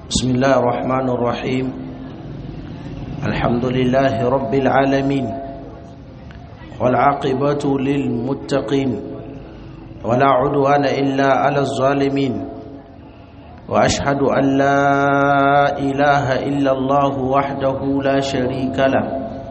بسم الله الرحمن الرحيم الحمد لله رب العالمين والعاقبة للمتقين ولا عدوان إلا على الظالمين وأشهد أن لا إله إلا الله وحده لا شريك له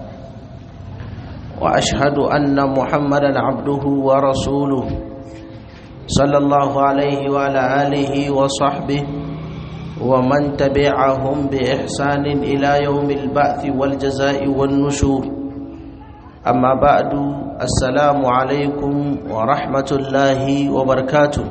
وأشهد أن محمدا عبده ورسوله صلى الله عليه وعلى آله وصحبه ومن تبعهم بإحسان إلى يوم البعث والجزاء والنشور أما بعد السلام عليكم ورحمة الله وبركاته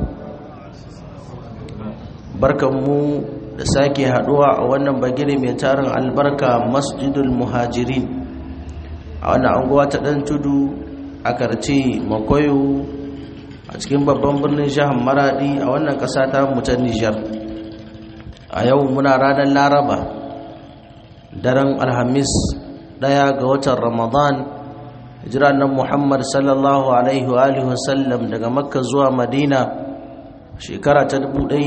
barkanmu da sake haduwa a wannan bagire mai tarin albarka masjidul muhajirin a wannan anguwa ta dan tudu a karce makoyo a cikin babban birnin jihar maradi a wannan kasa ta mu ta nijar a yau muna ranar laraba daren alhamis daya ga watan ramadan hijira nan muhammad sallallahu alaihi wa alihi wasallam daga makka zuwa madina shekara ta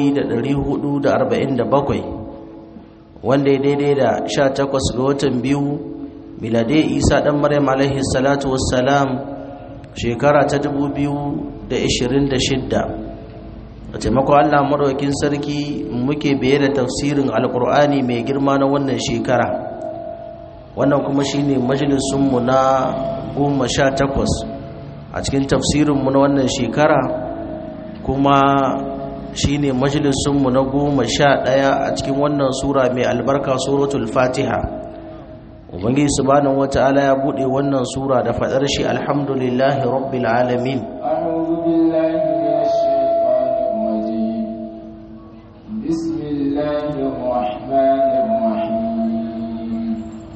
1447 wanda ya daidai da 18 ga watan biyu milade isa dan maryam alaihi salatu wassalam shekara ta 2026 a taimakon allah maɗaukin sarki muke biye da tafsirin alkur'ani mai girma na wannan shekara wannan kuma shine majalisunmu na goma sha takwas a cikin tafsirinmu na wannan shekara kuma shine majalisunmu na goma sha ɗaya a cikin wannan sura mai albarka suratul fatiha ubangiji subhanahu wata'ala ya buɗe wannan sura da faɗar shi alhamdulillahi rabbil alamin بسم الله الرحمن الرحيم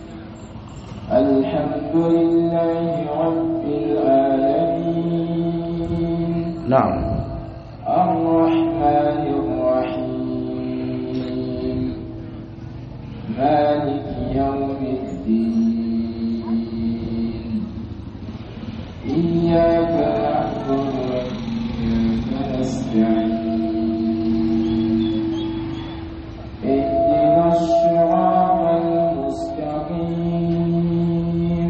الحمد لله رب العالمين نعم الرحمن الرحيم مالك يوم الدين إياك نعبد وإياك نستعين اهدنا الصراط المستقيم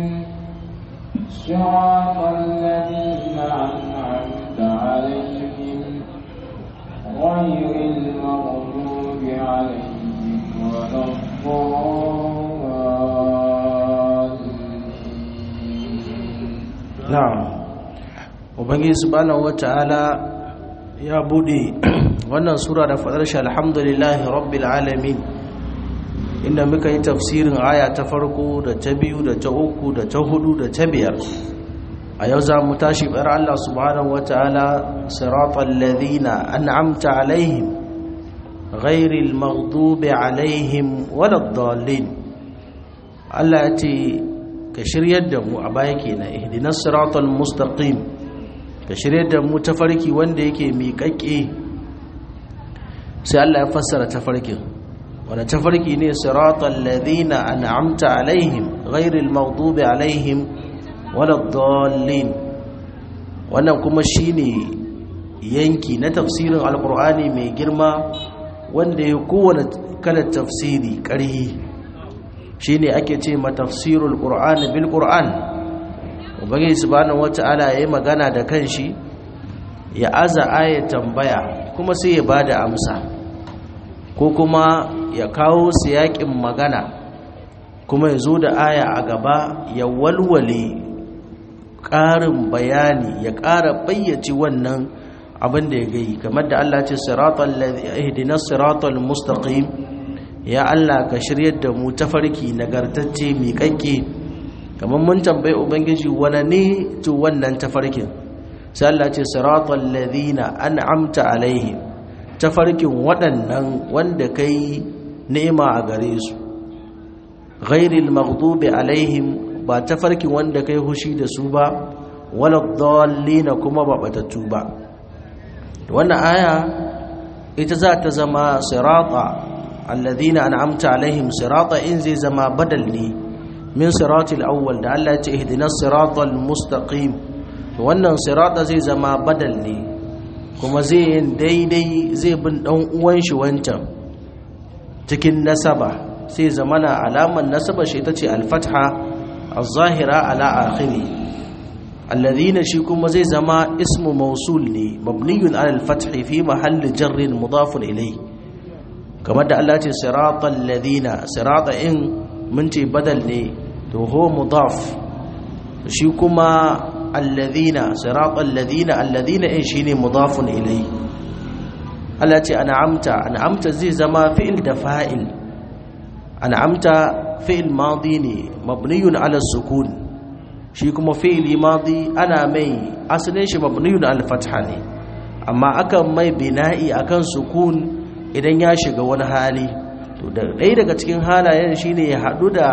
صراط الذين أنعمت عليهم غير المغضوب عليهم ولا الضالين na'am ubangiji subhanahu wata'ala ya bude wannan sura da fadar shi alhamdulillahi rabbil alamin inda muka yi tafsirin aya ta farko da ta biyu da ta uku da ta hudu da ta biyar a yau za mu tashi bar Allah subhanahu wata'ala siratal ladina an'amta alaihim ghairil maghdubi alaihim waladdallin Allah ya ce ka shiryar da mu a baya kenan ihdinas siratal mustaqim ka shiryar da mu tafarki wanda yake miƙaƙe sai Allah ya fassara tafarkin wanda tafarki ne siratal ladina an'amta alaihim ghairil maghdubi alaihim waladdallin wannan kuma shine yanki na tafsirin alqur'ani mai girma wanda ya kowane kalar tafsiri ƙarhi shine ake ce ma tafsirul qur'ani bil qur'an ubangiji subhanahu wata'ala yayi magana da kanshi ya aza aya tambaya kuma sai ya bada amsa ko kuma ya kawo siyakin magana kuma ya zo da aya a gaba ya walwale ƙarin bayani ya ƙara bayyace wannan abin da ya gai kamar da Allah ce siratal ihdinas siratal mustaqim ya Allah ka shiryar da mu tafarki nagartacce miƙaƙƙe kamar mun tambayi ubangiji wane ne to wannan tafarkin sai Allah ce siratal ladina an'amta alaihim tafarkin waɗannan wanda kai ni'ima a gare su ghairil maghdubi alaihim ba tafarkin wanda kai hushi da su ba wala dhallina kuma ba batattu ba wannan aya ita za ta zama sirata alladhina an'amta alaihim sirata in zai zama badal ne min siratil awwal da Allah ya ce ihdinas siratal mustaqim wannan sirata zai zama badal ne kuma zai yin daidai zai bin dan uwan shi wancan cikin nasaba sai zamana alaman nasaba shi ita ce alfatha az-zahira ala akhiri alladhina shi kuma zai zama ismu mausul ne mabniyun ala al-fath fi mahalli jarrin mudafun ilayhi kamar da Allah ce siratal ladina sirata in mun ce badal ne to ho mudaf shi kuma alladhina siratal ladina alladhina in shine mudafun ilayhi Allah ce an'amta an'amta zai zama fi'il da fa'il an'amta fi'il madi ne mabniyun ala sukun shi kuma fi'ili madi ana mai asalin shi mabniyun ala fatha ne amma akan mai bina'i akan sukun idan ya shiga wani hali to da ɗaya daga cikin halayen shine ya haɗu da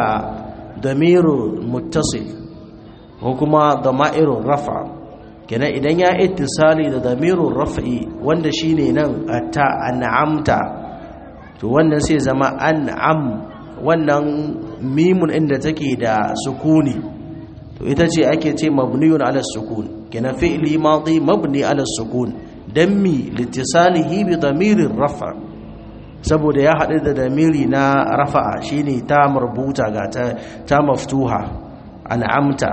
damirun muttasil ko kuma damirun rafa kenan idan ya ittisali da damirun rafi wanda shine nan ta an'amta to wannan sai zama an'am wannan mimun inda take da sukuni to ita ce ake ce mabniyun ala sukun kenan fi'li madi mabni ala sukun dan mi litisalihi bi damirin rafa saboda ya haɗu da damiri na rafa'a shine ta marbuta ga ta ta maftuha an'amta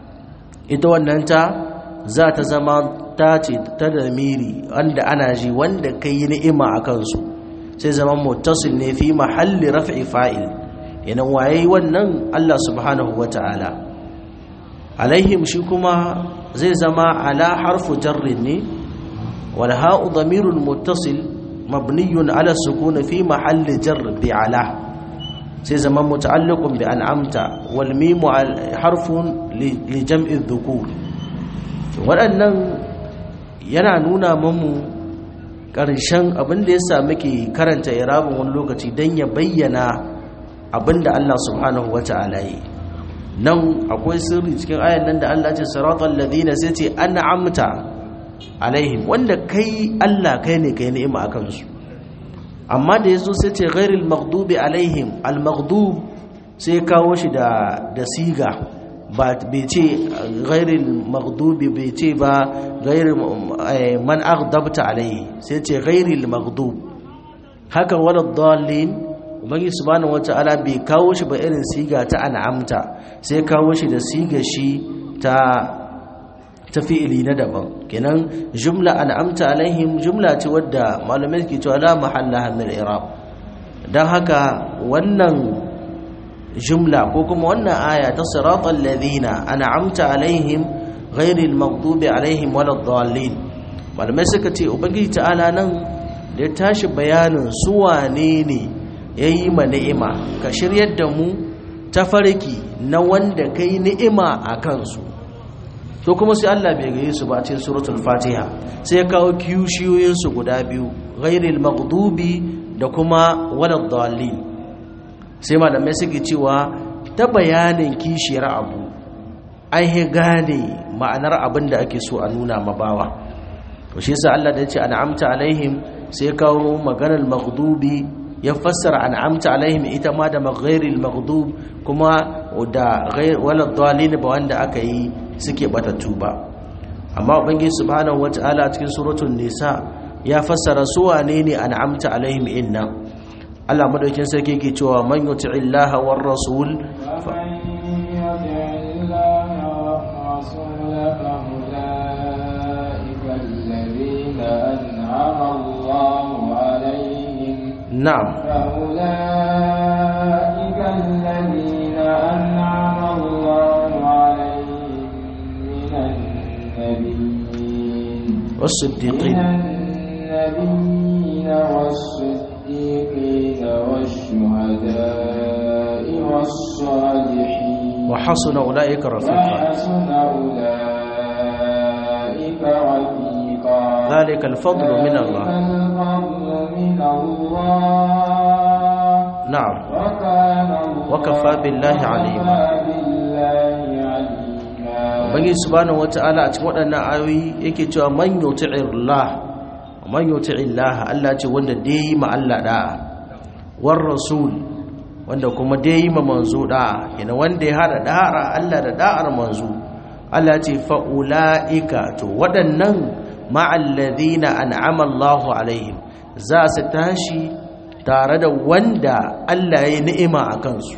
ita wannan ta za ta zama ta ce ta damiri wanda ana ji wanda kai ni'ima a kansu sai zama muttasil ne fi mahalli raf'i fa'il yana waye wannan Allah subhanahu wata'ala alaihim shi kuma zai zama ala harfu jarrin ne wal ha'u damirun muttasil mabniyun ala sukun fi mahalli jar bi ala sai zama muta'alliqun bi an'amta wal mim harfun li jam'i dhukur waɗannan yana nuna mamu ƙarshen abin da ya sa muke karanta irabin wani lokaci don ya bayyana abin da Allah subhanahu wa ta'ala yi nan akwai sirri cikin ayan nan da Allah ce siratal ladina sai ce an'amta alaihim wanda kai Allah kai ne kai ni'ima akan su amma da yazo sai ce ghairil maghdubi alaihim al maghdub sai kawo shi da da siga ba bai ce ghairil maghdubi bai ce ba ghairil man aghdabta alaihi sai ce ghairil maghdub haka wala dallin ubangi subhanahu wata'ala bai kawo shi ba irin siga ta an'amta sai kawo shi da siga shi ta ta fi'ili na daban kenan jumla an'amta alaihim jumla ce wadda malamai ke cewa la mahalla min i'rab dan haka wannan jumla ko kuma wannan aya ta siratal ladina an'amta alaihim ghairil maghdubi alaihim waladdallin malamai suka ce ubangiji ta'ala nan da ya tashi bayanin su wane ne yayi ma ni'ima ka shiryar da mu ta farki na wanda kai ni'ima a kansu to kuma sai Allah bai gaye su ba a cikin suratul fatiha sai ya kawo kishiyoyin su guda biyu ghairil maghdubi da kuma waladdallin sai malamai suke cewa ta bayanin kishiyar abu an yi gane ma'anar abin da ake so a nuna mabawa to shi yasa Allah da ya ce an'amta alaihim sai kawo maganar maghdubi ya fassara an'amta alaihim ita ma da maghairil maghdub kuma da walad dalin ba wanda aka yi suke batattu ba amma ubangiji subhanahu wataala cikin suratul nisa ya fassara su wane ne an'amta alaihim inna Allah madaukin sarki yake cewa man yuti'illaha war rasul نعم فأولئك الذين أنعم الله عليهم من النبيين والصديقين من النبيين والصديقين والشهداء والصالحين وحسن أولئك رفيقا وحسن أولئك رفيقا ذلك الفضل من الله الفضل من الله نعم وكان الله وكفى بالله عليما بالله عليما Ubangiji subhanahu wata'ala a cikin waɗannan ayoyi yake cewa man yuti'illah man yuti'illah Allah ce wanda dai ma Allah da'a war rasul wanda kuma dai ma manzo da'a yana wanda ya hada da'ar Allah da da'ar manzo Allah ce fa ulaika to waɗannan ma'al ladina an'ama Allahu alaihim za su tashi tare da wanda Allah ya ni'ima a kansu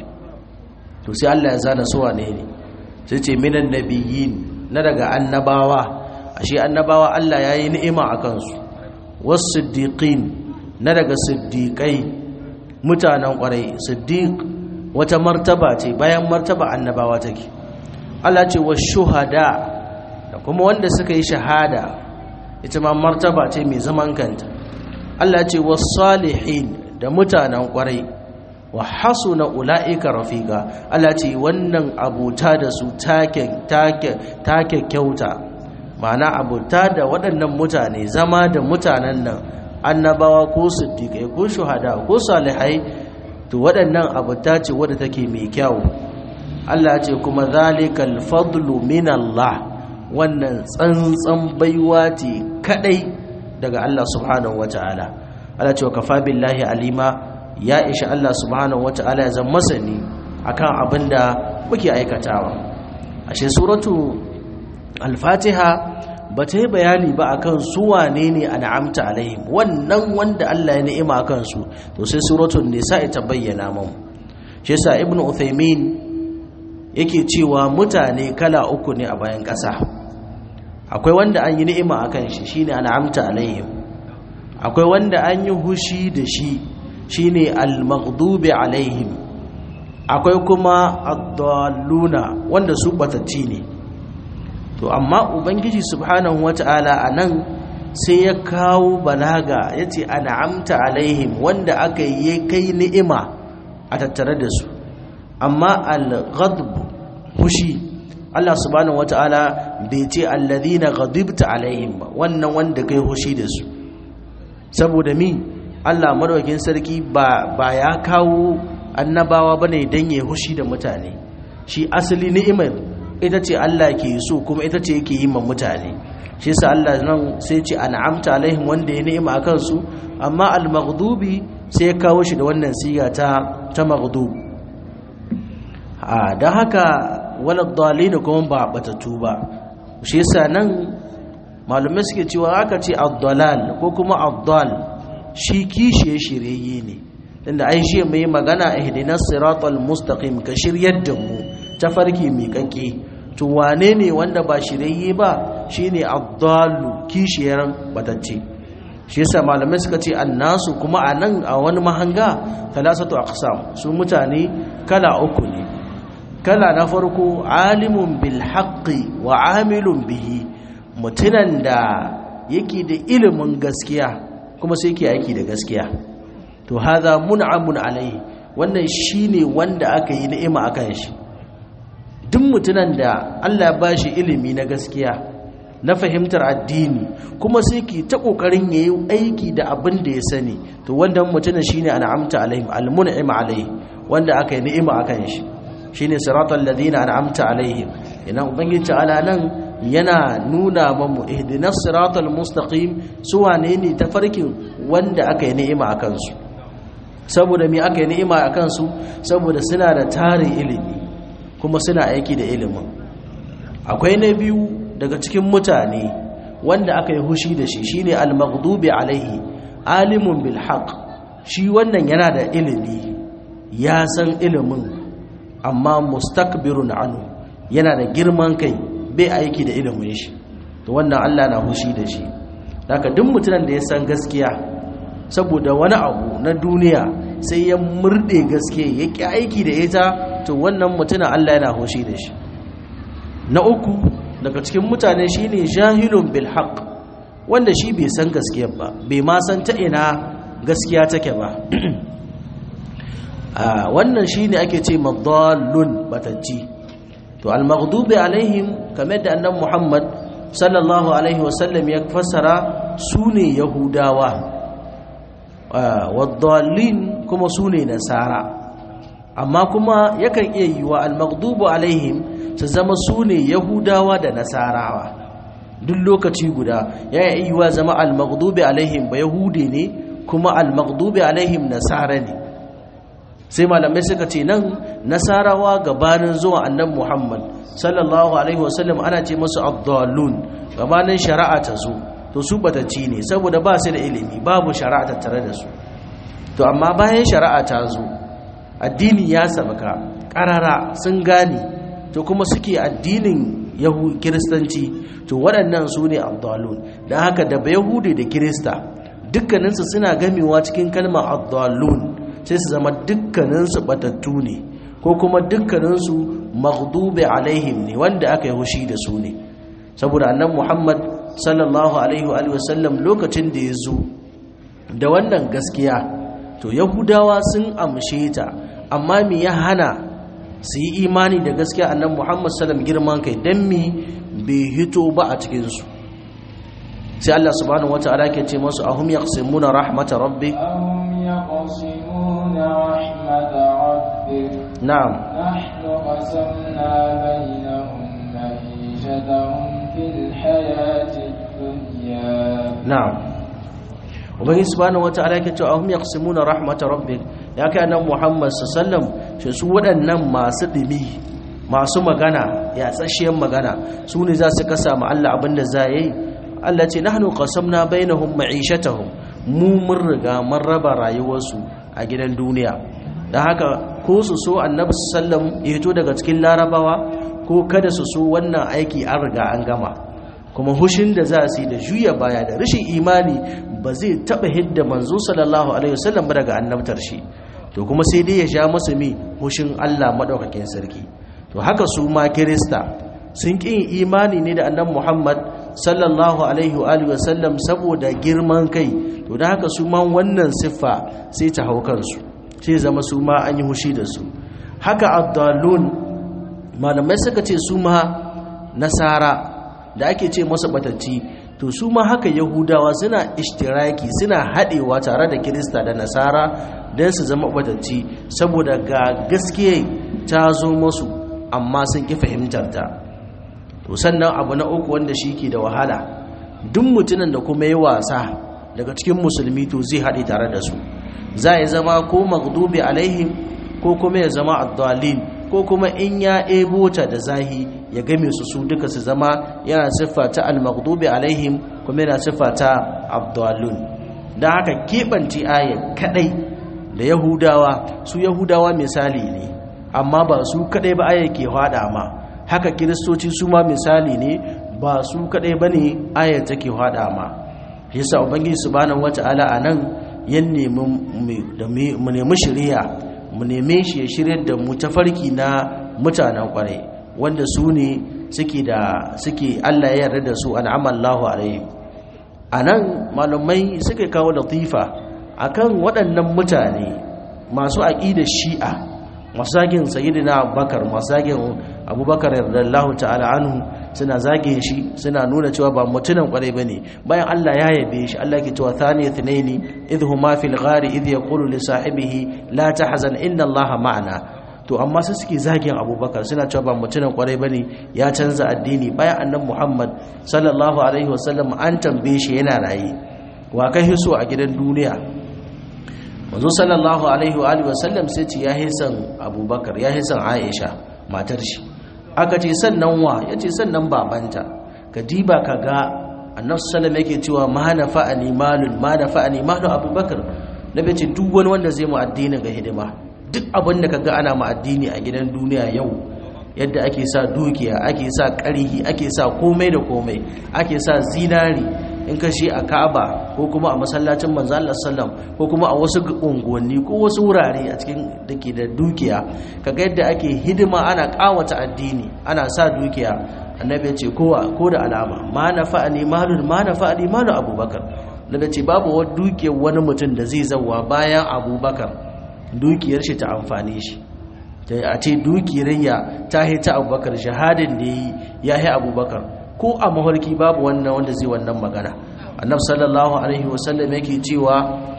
to sai Allah ya zana su wane ne sai ce minan nabiyyin na daga annabawa ashe annabawa Allah ya yi ni'ima a kansu wasu siddiqin na daga siddiqai mutanen kwarai siddiq wata martaba ce bayan martaba annabawa take Allah ce wa shuhada da kuma wanda suka yi shahada ita ma martaba ce mai zaman kanta Allah ce wa salihin da mutanen kwarai wa hasuna ula'ika rafiqa Allah ce wannan abuta da su take take take kyauta ma'ana abuta da waɗannan mutane zama da mutanen nan annabawa ko siddiqai ko shuhada ko salihai to waɗannan abuta ce wadda take mai kyau Allah ce kuma zalikal fadlu min Allah wannan tsantsan baiwa ce kadai daga Allah subhanahu wataala Allah ce wa kafa billahi alima ya isha Allah subhanahu wata'ala ya zama masani akan abinda muke aikatawa ashe suratu al-fatiha ba ta yi bayani ba akan su wane ne an'amta alaihim wannan wanda Allah ya ni'ima akan su to sai suratul nisa ta bayyana mu shi yasa ibnu uthaymin yake cewa mutane kala uku ne a bayan ƙasa akwai wanda an yi ni'ima akan shi shine an'amta alaihim akwai wanda an yi hushi da shi shine al-maghdubi alaihim akwai kuma ad-dalluna wanda su batacci ne to amma ubangiji subhanahu wata'ala anan sai ya kawo balaga yace an'amta alaihim wanda aka yi kai ni'ima a tattare da su amma al-ghadb hushi Allah subhanahu wata'ala bai ce alladhina ghadibta alaihim ba wannan wanda kai hushi da su saboda mi Allah madaukakin sarki ba ba ya kawo annabawa bane dan ya hushi da mutane shi asali ni'imar ita ce Allah ke so kuma ita ce yake yi ma mutane shi yasa Allah nan sai ce an'amta alaihim wanda ya ni'ima akan su amma al-maghdubi sai ya kawo shi da wannan siga ta ta maghdub a dan haka walad dalin kuma ba batatu ba shi yasa nan malumai suke cewa aka ce ad-dalal ko kuma ad-dal shi kishiye shirye ne inda ai shi mai magana ihdinas siratal mustaqim ka shiryar da mu tafarki miƙaƙe to wane ne wanda ba shirye ba shine ad-dalu kishiyar batacce shi yasa malamai suka ce annasu kuma anan a wani mahanga thalathatu aqsam su mutane kala uku ne kala na farko alimun bil haqqi wa amilun bihi mutunan da yake da ilimin gaskiya kuma sai ke aiki da gaskiya to haza mun'amun alai wannan shine wanda aka yi ni'ima akan shi duk mutunan da Allah ya bashi ilimi na gaskiya na fahimtar addini kuma sai ke ta kokarin yayi aiki da abin da ya sani to wannan mutunan shine an'amta alaihim almun'im alaihi wanda aka yi ni'ima akan shi shine siratal ladina an'amta alaihim ina ubangiji ta'ala nan yana nuna mamu ihdinas siratal mustaqim su wane ne tafarkin wanda aka yi ni'ima a kansu saboda me aka yi ni'ima a kansu saboda suna da tarin ilimi kuma suna aiki da ilimin akwai na biyu daga cikin mutane wanda aka yi hushi da shi shine al-maghdubi alaihi alimun bil haqq shi wannan yana da ilimi ya san ilimin amma mustakbirun anhu yana da girman kai bai aiki da ilimin shi to wannan Allah na hushi da shi daga duk mutumin da ya san gaskiya saboda wani abu na duniya sai ya murde gaskiya ya ki aiki da ita to wannan mutumin Allah yana hushi da shi na uku daga cikin mutane shine jahilun bil haqq wanda shi bai san gaskiya ba bai ma san ta ina gaskiya take ba wannan shine ake ce madallun batacci to al-maghdubi alaihim kamar da annabi Muhammad sallallahu alaihi wasallam ya fassara sune yahudawa wadallin kuma sune nasara amma kuma yakan iya yiwa al-maghdubu alaihim su zama sune yahudawa da nasarawa duk lokaci guda ya yi yiwa zama al-maghdubi alaihim ba yahude ne kuma al-maghdubi alaihim nasara ne sai malamai suka ce nan nasarawa gabanin zuwa annan muhammad sallallahu alaihi wasallam ana ce masu abdallun gabanin shari'a ta zo to su batacci ne saboda ba su da ilimi babu shari'a tattare da su to to amma bayan shari'a ta zo addini ya sabaka karara sun gane to kuma suke addinin yahu kiristanci to waɗannan su ne abdalun don haka da yahudi da kirista dukkaninsu suna gamewa cikin kalmar abdalun sai su zama dukkaninsu batattu ne ko kuma dukkaninsu maghdube alaihim ne wanda aka yi hushi da su ne saboda annan muhammad sallallahu alaihi wa sallam lokacin da ya zo da wannan gaskiya to yahudawa sun amshe ta amma me ya hana su yi imani da gaskiya annan muhammad sallam girman kai don mi bai hito ba a cikinsu sai allah subhanahu wata'ala ke ce masu ahum yaqsimuna rahmata rabbik أهم يقسمون رحمة ربك na'am نحن قسمنا بينهم معيشتهم في الحياة الدنيا na'am ubangi subhanahu wata'ala yake cewa ahum yaqsimuna rahmatar rabbik ya kai annabi Muhammad sallallahu shi su waɗannan masu dimi masu magana ya tsashiyar magana su ne za su kasa ma Allah abinda za yi Allah ce nahnu qasamna bainahum ma'ishatahum mu mun riga mun raba rayuwarsu a gidan duniya dan haka ko su so annabi sallallahu ya fito daga cikin larabawa ko kada su so wannan aiki an riga an gama kuma hushin da za su yi da juya baya da rashin imani ba zai taɓa hidda manzo sallallahu alaihi wasallam ba daga annabtar shi to kuma sai dai ya sha masa mi hushin Allah madaukakin sarki to haka su ma kirista sun ƙin imani ne da annabi Muhammad sallallahu alaihi wa alihi wasallam saboda girman kai to da haka su ma wannan siffa sai ta hau kansu sai zama su ma an yi hushi da su haka addalun malamai suka ce su ma nasara da ake ce masa batacci to su ma haka yahudawa suna ishtiraki suna haɗewa tare da kirista da nasara don su zama batacci saboda ga gaskiya ta zo masu amma sun ƙi fahimtar ta to sannan abu na uku wanda shi ke da wahala duk mutumin da kuma yi wasa daga cikin musulmi to zai haɗe tare da su za ya zama ko magdubi alaihim ko kuma ya zama addalin ko kuma in ya ebo ta da zahi ya game su su duka su zama yana siffa ta al-maghdubi alaihim kuma yana siffa ta abdallun dan haka kebanci ayat kadai da yahudawa su yahudawa misali ne amma ba su kadai ba ayat ke hada ma haka kiristoci su ma misali ne ba su kadai bane ayat take hada ma yasa ubangiji subhanahu wataala anan yan nemi mu nemi shari'a mu neme shi ya shirya da mu tafarki na mutanen kwarai wanda su ne suke da suke Allah ya yarda da su an'amallahu alaihi anan malamai suka kawo latifa akan waɗannan mutane masu aqidar shi'a masu zagin sayyidina abubakar masu zagin abubakar radiyallahu ta'ala anhu suna zagin shi suna nuna cewa ba mutunan kwarai bane bayan Allah ya yabe shi Allah ke cewa thani thnaini idh huma fil ghari idh yaqulu li sahibihi la tahzan inna Allaha ma'ana to amma sai suke zagin abubakar suna cewa ba mutunan kwarai bane ya canza addini bayan annabi Muhammad sallallahu alaihi wasallam an tambaye shi yana raye wa kai hiso a gidan duniya manzo sallallahu alaihi wa alihi wasallam sai ce ya hisan abubakar ya hisan aisha matar shi aka ce sannan wa ya ce sannan babanta ka diba ka ga annabi sallam yake cewa ma na fa'ani malun ma na fa'ani malu abubakar na bai ce duk wani wanda zai mu addini ga hidima duk abin da ka ga ana mu addini a gidan duniya yau yadda ake sa dukiya ake sa ƙarihi ake sa komai da komai ake sa zinari in ka shi a Ka'aba ko kuma a masallacin manzo Allah sallam ko kuma a wasu unguwanni ko wasu wurare a cikin dake da dukiya kaga yadda ake hidima ana kawata addini ana sa dukiya annabi ya ce kowa ko da alama ma nafa'ani malun ma nafa'ani malu abubakar nabi ce babu wani dukiyar wani mutum da zai zawa bayan abubakar dukiyar shi ta amfane shi a ce dukiyar ya ta ta abubakar shahadin da ya yi abubakar ko a mafarki babu wannan wanda zai wannan magana annabi sallallahu alaihi wasallam yake cewa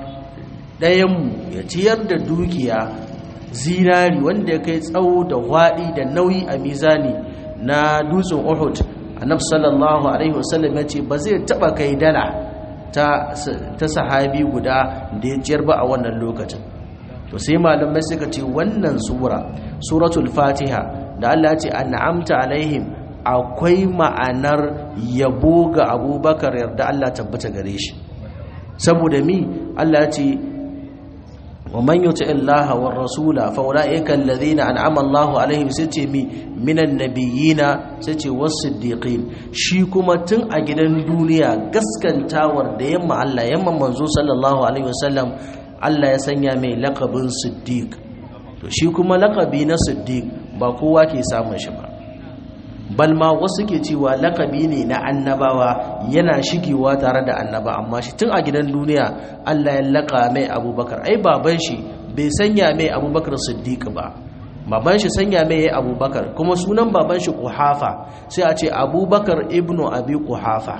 ɗayanmu ya ciyar da dukiya zinari wanda ya kai tsawo da waɗi da nauyi a mizani na dutsen uhud annabi sallallahu alaihi wasallam ya ce ba zai taɓa kai dala ta, ta sahabi guda da ya ciyar ba a wannan lokacin to sai malamai suka ce wannan sura suratul fatiha da Allah ya ce an'amta alaihim akwai ma'anar yabo ga abubakar yarda Allah tabbata gare shi saboda mi Allah ce ومن يطع الله والرسول فاولئك الذين انعم الله عليهم sace mi minan nabiyina sace was-siddiqin shi kuma tun a gidan duniya gaskantawar da yamma Allah yamma manzo sallallahu alaihi wasallam Allah ya sanya mai laqabin siddiq to shi kuma laqabi na siddiq ba kowa ke samun shi ba balma wasu ke cewa lakabi ne na annabawa yana shigewa tare da annaba amma shi tun a gidan duniya Allah ya laka mai abubakar ai baban shi bai sanya mai abubakar siddiq ba baban shi sanya mai ya abubakar kuma sunan baban shi kuhafa sai a ce abubakar ibnu abi kuhafa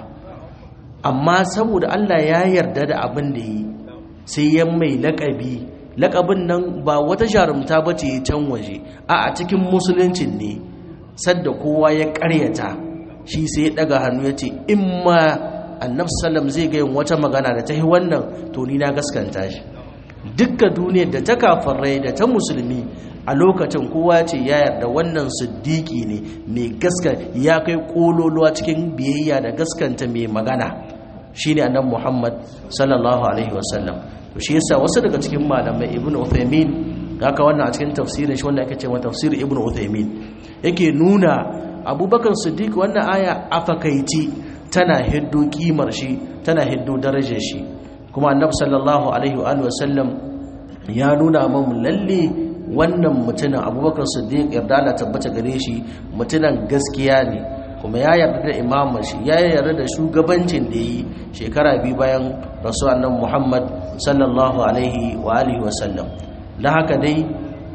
amma saboda Allah ya yarda da abin da yi sai ya mai lakabi lakabin nan ba wata jarumta ba ce can waje a a cikin musuluncin ne sadda kowa ya karyata shi sai ya daga hannu ya ce in ma annab sallam zai ga yin wata magana da ta yi wannan to ni na gaskanta shi dukkan duniyar da ta kafarai da ta musulmi a lokacin kowa ce ya yarda wannan siddiƙi ne mai gaska ya kai kololuwa cikin biyayya da gaskanta mai magana shine annabi Muhammad sallallahu alaihi wasallam to shi yasa wasu daga cikin malamai ibnu Uthaymeen haka wannan a cikin tafsirin shi wanda ake cewa tafsir ibnu Uthaymeen yake nuna Abubakar Siddiq wannan aya afakaici tana hiddo kimar shi tana hiddo darajar shi kuma annabi sallallahu alaihi wa alihi wasallam ya nuna mamu lalle wannan mutumin Abubakar Siddiq yarda Allah tabbata gare shi mutumin gaskiya ne kuma ya yarda da imamar shi ya yarda da shugabancin da yi shekara biyu bayan rasu annan muhammad sallallahu alaihi wa alihi wasallam da haka dai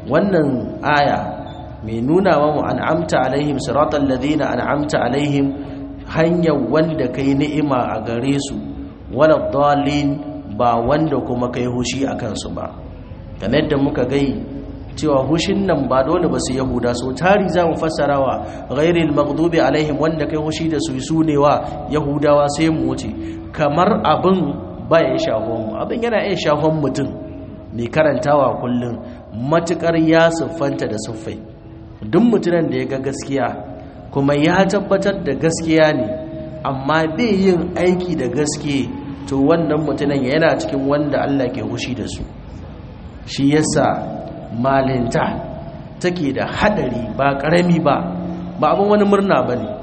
wannan aya mai nuna wa mu an'amta alaihim siratal ladina an'amta alaihim hanyar wanda kai ni'ima a gare su wala dalin ba wanda kuma kai hushi a kansu ba kamar da muka gai cewa hushin nan ba dole ba su yahuda so tari za mu fassarawa ghairil maghdubi alaihim wanda kai hushi da su su ne wa yahudawa sai mu wuce kamar abin ba ya shafon mu abin yana iya shafon mutum mai karantawa kullum matukar ya siffanta da siffai duk mutumin da ya ga gaskiya kuma ya tabbatar da gaskiya ne amma bai yin aiki da gaske to wannan mutumin yana cikin wanda Allah ke hushi da su shi yasa malinta take da hadari ba karami ba ba abin wani murna ba ne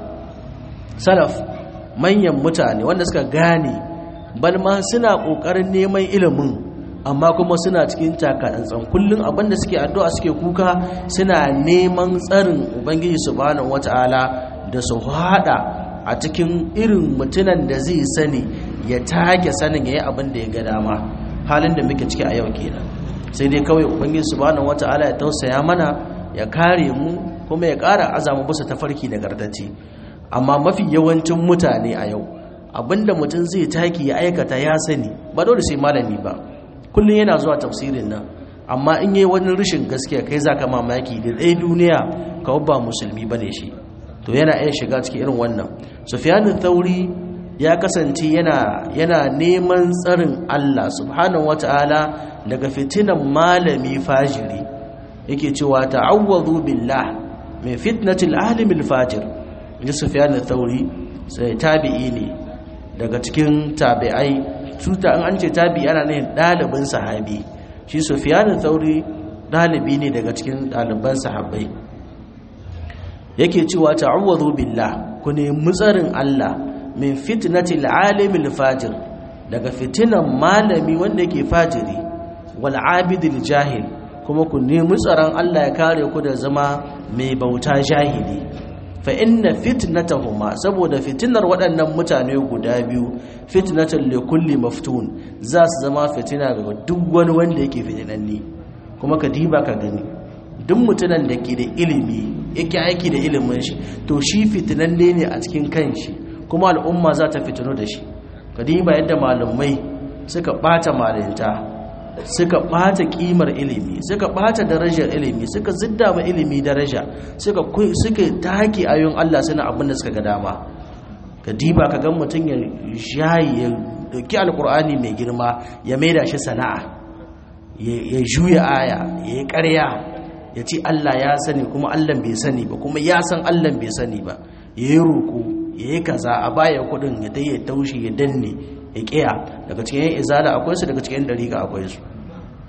salaf manyan mutane wanda suka gane balma suna ƙoƙarin neman ilimin amma kuma suna cikin takatsantsan kullum abinda suke addu'a suke kuka suna neman tsarin ubangiji subhanahu wata'ala da su hada a cikin irin mutunan da zai sani ya take sanin yayi abin da ya ga dama halin da muke ciki a yau kenan sai dai kawai ubangiji subhanahu wata'ala ya tausaya mana ya kare mu kuma ya ƙara azamu bisa tafarki da gardaci amma mafi yawancin mutane a yau abinda mutum zai taki ya aikata ya sani ba dole sai malami ba kullum yana zuwa tafsirin nan amma in yi wani rashin gaskiya kai za ka mamaki da ɗaya duniya kawai ba musulmi ba ne shi to yana iya shiga cikin irin wannan sufyanin thauri ya kasance yana yana neman tsarin Allah subhanahu wata'ala daga fitinan malami fajiri yake cewa ta'awwadhu billah min fitnatil alimil fajir ji sufyanin thauri sai tabi'i ne daga cikin tabi'ai cuta in an ce tabi ana ne ɗalibin sahabi shi sufiyanin tsauri ɗalibi ne daga cikin ɗaliban sahabbai yake cewa ta'awwazu billah ku nemi tsarin Allah min fitnatil alimil fajir daga fitinan malami wanda yake fajiri wal abidil jahil kuma ku nemi tsaron Allah ya kare ku da zama mai bauta jahili fa inna fitnatahuma saboda fitinar waɗannan mutane guda biyu fitnatan li kulli maftun za su zama fitina ga duk wani wanda yake fitinanni kuma ka diba ka gani duk mutunan da ke da ilimi yake aiki da ilimin shi to shi fitinanne ne a cikin kanshi kuma al'umma za ta fitino da shi ka diba yadda malamai suka bata malinta suka ɓata ƙimar ilimi suka ɓata darajar ilimi suka zidda ma ilimi daraja suka suka take ayoyin Allah suna abin da suka ga dama ka diba ka ga mutum ya shayi ya dauki alkur'ani mai girma ya maida shi sana'a ya juya aya ya yi ƙarya ya ce Allah ya sani kuma Allah bai sani ba kuma ya san Allah bai sani ba ya yi roƙo ya yi kaza a baya kuɗin ya dai ya taushe ya danne ya ƙiya daga cikin yan izala akwai su daga cikin dariƙa akwai su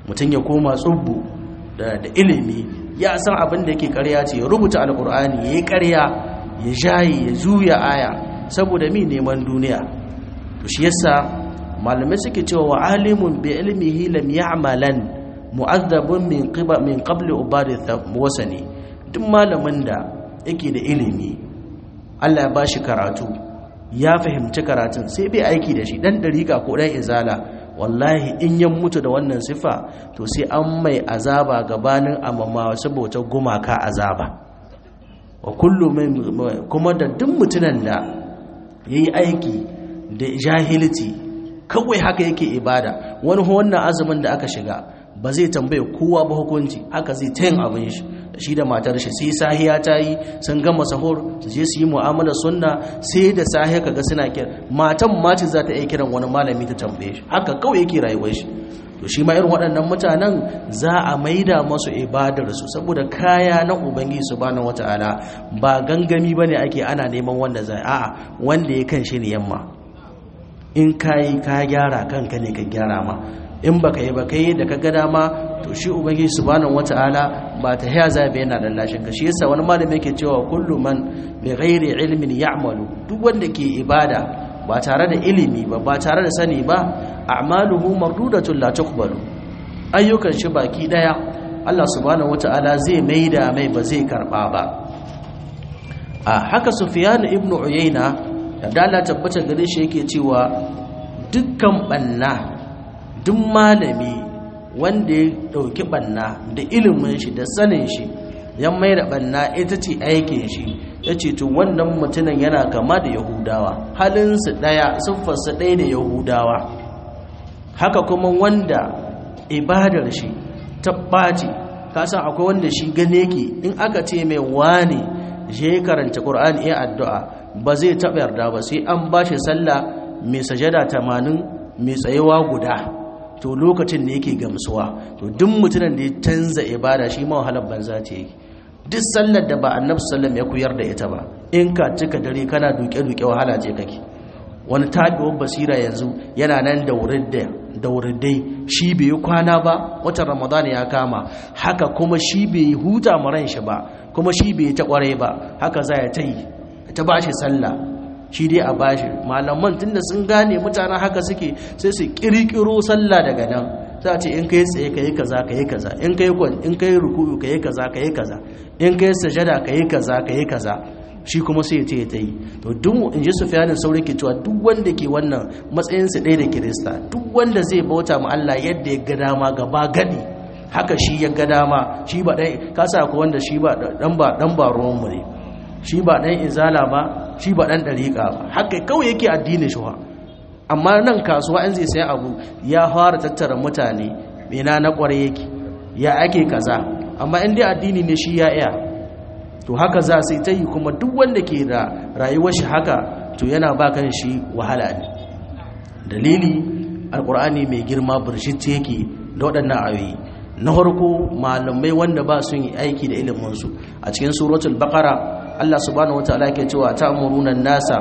mutum ya koma tsubbu da ilimi ya san abin da yake ƙarya ce ya rubuta alƙur'ani ya yi ƙarya ya jayi ya juya aya saboda mi neman duniya to shi yasa malamai suke cewa wa alimun bi ilmihi lam ya'malan mu'azzabun min qiba min qabli ubadi wasani duk malamin da yake da ilimi Allah ya bashi karatu ya fahimci karatun sai bai aiki da shi dan dariƙa ko dan izala wallahi in ya mutu da wannan sifa to sai an mai azaba gabanin amama saboda gumaka azaba wa kullu kuma da duk mutunan da yayi aiki da jahilci kawai haka yake ibada wani wannan azumin da aka shiga ba zai tambaye kowa ba hukunci haka zai ta yin abin shi da shi da matar shi sai sahiya ta yi sun gama sahur su je su yi mu'amala sunna sai da sahiya kaga suna kira matan mace za ta iya kiran wani malami ta tambaye shi haka kawai yake rayuwar shi to shi ma irin waɗannan mutanen za a maida masu ibadar su saboda kaya na ubangiji subhanahu wataala ba gangami bane ake ana neman wanda zai a'a wanda ya kan shi ne yamma in kayi ka gyara kanka ne ka gyara ma in baka yi baka yi da ka ga dama to shi ubangiji subhanahu wataala ba ta haya zabe yana da lashin ka shi yasa wani malami yake cewa kullu man bi ghairi ilmin ya'malu duk wanda ke ibada ba tare da ilimi ba ba tare da sani ba a'maluhu mardudatun la tuqbalu ayyukan shi baki daya Allah subhanahu wataala zai maida mai ba zai karba ba a haka sufyan ibn uyayna da dala tabbata gare shi yake cewa dukkan banna duk malami wanda ya dauki banna da ilimin shi da sanin shi ya mai da banna ita ce aikin shi ya ce to wannan mutumin yana kama da yahudawa halinsu ɗaya siffarsa ɗaya da yahudawa haka kuma wanda ibadar shi ta ɓaci kasan akwai wanda shi gane ki in aka ce mai wane je karanta ƙur'ani ya addu'a ba zai taɓa yarda ba sai an ba shi sallah mai sajada tamanin mai tsayewa guda to lokacin da yake gamsuwa to duk mutumin da ya canza ibada shi ma wahalar banza ta yi duk sallar da ba annabi sallam ya koyar da ita ba in ka cika dare kana duke-duke wahala ce kake wani tabiwar basira yanzu yana nan da wuridai shi bai yi kwana ba watan ramadan ya kama haka kuma shi bai yi huta maran shi ba kuma shi bai yi ta kwarai ba haka za ya ta yi ta ba shi sallah shi dai a bashi malaman tunda sun gane mutanen haka suke sai su kirkiro sallah daga nan za a ce in kai tsaye ka yi kaza ka yi kaza in kai kwan in kai ruku'u ka yi kaza ka yi kaza in kai sajada ka yi kaza ka yi kaza shi kuma sai ya ce ta yi to duk in ji sufiyanin saurin ke cewa duk wanda ke wannan matsayin su ɗaya da kirista duk wanda zai bauta ma Allah yadda ya ga dama gaba gadi haka shi ya ga dama shi ba ɗan kasa ko wanda shi ba ɗan ba ɗan ba ruwan mu ne shi ba ɗan izala ba shi ba ɗan ɗariƙa ba haka kawai yake addinin shi amma nan kasuwa in zai sai abu ya fara tattara mutane ina na kware yake ya ake kaza amma in dai addini ne shi ya iya to haka za sai ta yi kuma duk wanda ke da rayuwar shi haka to yana ba kan shi wahala ne dalili alkur'ani mai girma burshit yake da waɗannan ayoyi na farko malamai wanda ba sun yi aiki da iliminsu a cikin suratul baqara Allah subhanahu wataala yake cewa ta'muruna nasa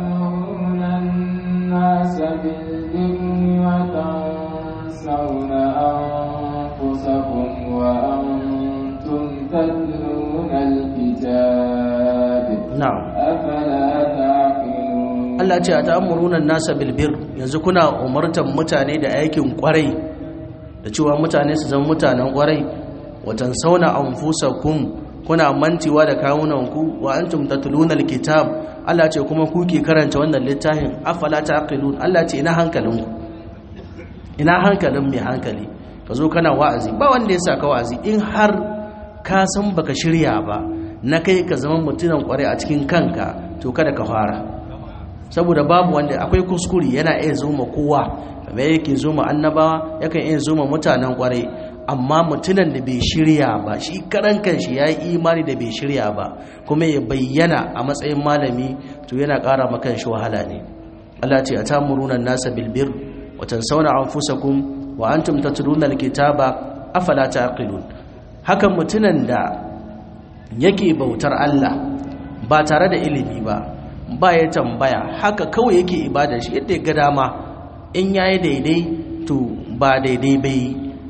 الناس بالبر وتنسون أنفسكم وأنتم تتلون الكتاب na'am أفلا تعقلون Allah ce a ta'amuruna nasa bilbir yanzu kuna umartan mutane da aikin kwarai da cewa mutane su zama mutanen kwarai watan sauna anfusakum kuna mantiwa da kawunanku wa antum tatluna alkitab Allah ce kuma kuke karanta wannan littafin afala taqilun Allah ce ina hankalinku ina hankalin mai hankali ka zo kana wa'azi ba wanda ya saka wa'azi in har ka san baka shirya ba na kai ka zama mutunan kwarai a cikin kanka to kada ka fara saboda babu wanda akwai kuskure yana iya zuma kowa kamar yake zuma annabawa yakan iya zuma mutanen kwarai amma mutunan da bai shirya ba shi karan kanshi ya yi imani da bai shirya ba kuma ya bayyana a matsayin malami to yana ƙara makan shi wahala ne Allah ce a tamuruna nasa bilbir wa tansawna anfusakum wa antum tatluna alkitaba afala taqilun hakan mutunan da yake bautar Allah ba tare da ilimi ba ba ya tambaya haka kawai yake ibadar shi yadda ya ga dama in yayi daidai to ba daidai bai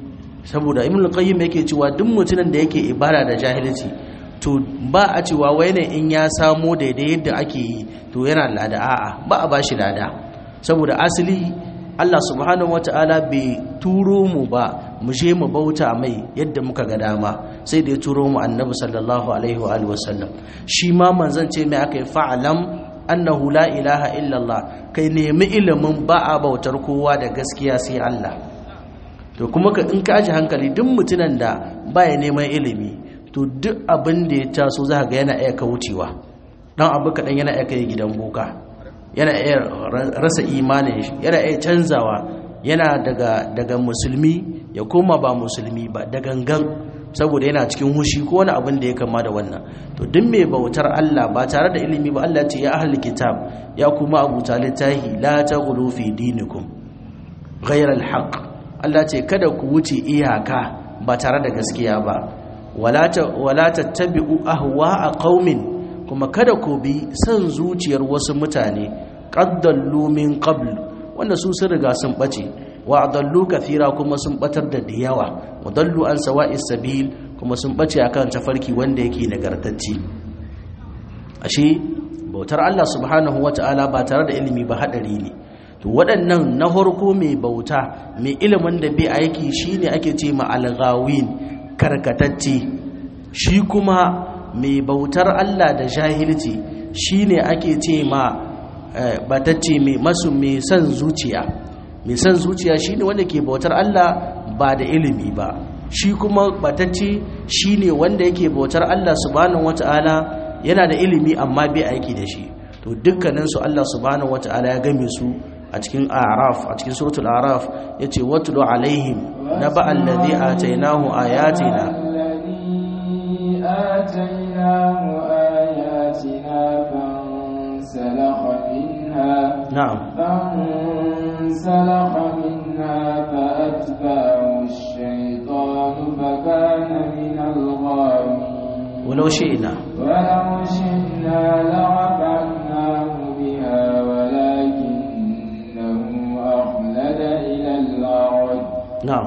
saboda ibn qayyim yake cewa duk mutumin da yake ibada da jahilci to ba a cewa wai ne in ya samo daidai yadda ake yi to yana lada a'a ba a bashi lada saboda asali Allah subhanahu wata'ala bai turo mu ba mu je mu bauta mai yadda muka ga dama sai da ya turo mu annabi sallallahu alaihi wa alihi wasallam shi ma manzon ce mai aka yi fa'alam annahu la ilaha illallah kai nemi ilimin ba a bautar kowa da gaskiya sai Allah to kuma ka in ka aji hankali duk mutunan da baya neman ilimi to duk abin da ya taso za ga yana iya kaucewa dan abu kaɗan yana iya kai gidan boka yana iya rasa imanin shi yana iya canzawa yana daga daga musulmi ya koma ba musulmi ba da gangan saboda yana cikin hushi ko wani abin da ya kama da wannan to duk mai bautar Allah ba tare da ilimi ba Allah ce ya ahli kitab ya kuma abu littahi la taghlu fi dinikum ghayra al-haq Allah ce kada ku wuce iyaka ba tare da gaskiya ba wala ta wala tattabi'u ahwa'a qaumin kuma kada ku bi san zuciyar wasu mutane qaddallu min qabl wanda su sun riga sun bace wa adallu kathira kuma sun batar da diyawa wa dallu an sawa'is sabil kuma sun bace akan tafarki wanda yake nagartacce ashe bautar Allah subhanahu wata'ala ba tare da ilimi ba hadari ne to waɗannan na farko mai bauta mai ilimin da bai aiki shine ake ce ma alghawin karkatacce shi kuma mai bautar Allah da jahilci shine ake ce ma batacce mai masu mai son zuciya mai son zuciya shine wanda ke bautar Allah ba da ilimi ba shi kuma batacce shine wanda yake bautar Allah subhanahu wataala yana da ilimi amma bai aiki da shi to dukkanin su Allah subhanahu wataala ya game su a cikin a'raf a cikin suratul a'raf yace watlu alaihim naba allazi atainahu ayatina آتيناه آياتنا فانسلخ منها na'am فانسلخ منها فأتبعه الشيطان فكان من الغاوين walau shi'na ولو شئنا لرفعناه بها ولكنه أخلد إلى الأرض na'am